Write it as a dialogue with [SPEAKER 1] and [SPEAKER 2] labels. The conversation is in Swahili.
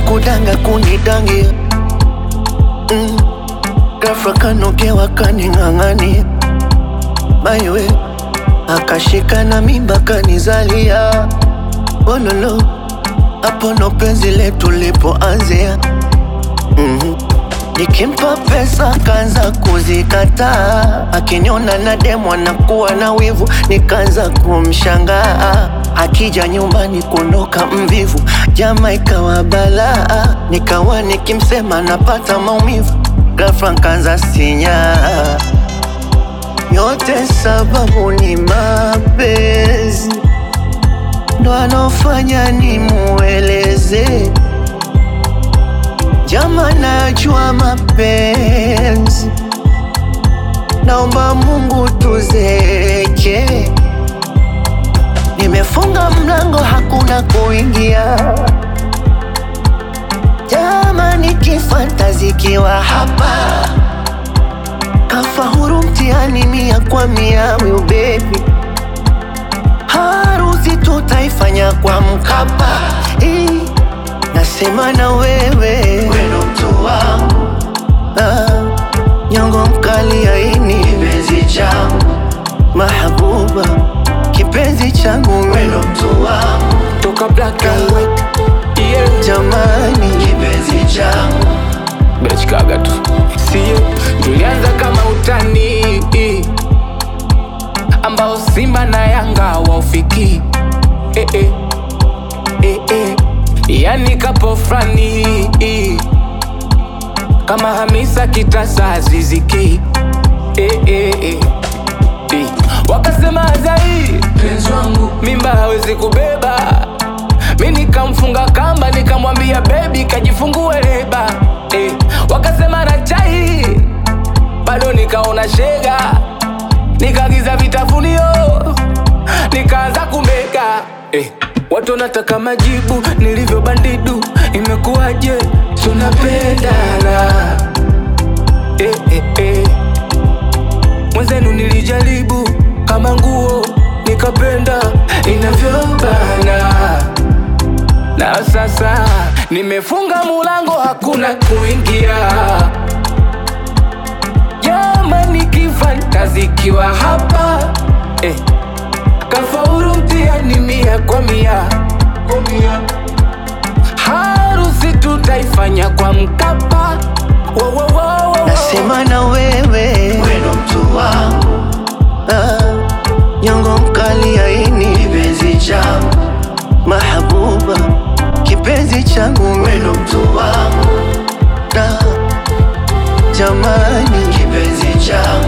[SPEAKER 1] kudanga kunidangia mm. Ghafla kanogewa kaning'ang'ania maiwe akashika na mimba kanizalia ololo hapo ndo penzi letu lipoanzia mm Nikimpa pesa kaanza kuzikataa, akiniona na demo anakuwa na wivu, nikaanza kumshangaa. Akija nyumbani kuondoka mvivu, jama ikawa balaa, nikawa nikimsema napata maumivu, ghafla nkaanza sinyaa. Yote sababu ni mapenzi, ndo anofanya nimueleze Jama, najua mapenzi, naomba Mungu tuzeke. Nimefunga mlango, hakuna kuingia. Jama, nikifantazikiwa hapa, kafa huru mtihani mia kwa mia. Will baby, harusi tutaifanya kwa Mkapa eh. Nasema na wewe weno mtu wangu ah, nyongo mkali aini kipenzi changu mahabuba kipenzi changu weno mtu wangu
[SPEAKER 2] toka black and white yeah.
[SPEAKER 1] jamani kipenzi changu
[SPEAKER 2] Bechkaga tu sio, tulianza kama utani ambao Simba na Yanga waufiki eh, eh. Eh, eh. Yani kapo frani kama Hamisa Kitasa Aziziki eh, eh, eh. Eh. Wakasema Azai penzi wangu mimba hawezi kubeba, mi nikamfunga kamba nikamwambia bebi kajifungue leba eh. Wakasema na chai bado nikaona shega, nikaagiza vitafunio nikaanza kumega eh. Watu wanataka majibu nilivyo bandidu, imekuwaje? Tunapendana eh, eh, eh. Mwenzenu nilijaribu kama nguo nikapenda inavyobana, na sasa nimefunga mulango, hakuna kuingia. Jamani, kifantazikiwa hapa eh. Kafaulu mtihani mia kwa mia, harusi tutaifanya kwa Mkapa. Wo, wo, wo, wo.
[SPEAKER 1] Nasema na wewe weno mtu wangu ah, nyongo mkali aini kipenzi changu mahabuba kipenzi changu weno mtu wangu ah, jamani kipenzi changu